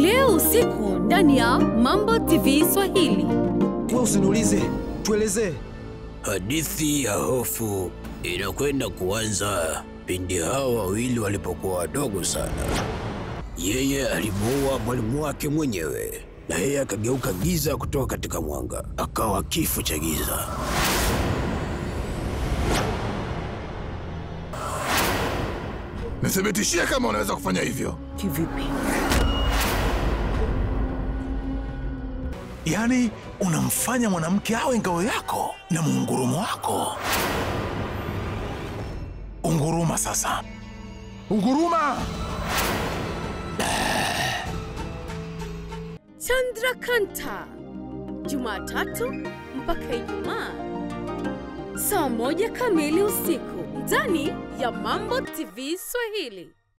leo usiku ndani ya Mambo TV Swahili. Wewe usiniulize, tuelezee. Hadithi ya hofu inakwenda kuanza pindi hao wawili walipokuwa wadogo sana. Yeye alimuua mwalimu wake mwenyewe na yeye akageuka giza kutoka katika mwanga, akawa kifo cha giza. Nithibitishie kama unaweza kufanya hivyo. Kivipi? Yaani, unamfanya mwanamke awe ngao yako na muungurumo wako. Unguruma sasa, unguruma! Chandrakanta, Jumatatu mpaka Ijumaa saa moja kamili usiku ndani ya Mambo TV Swahili.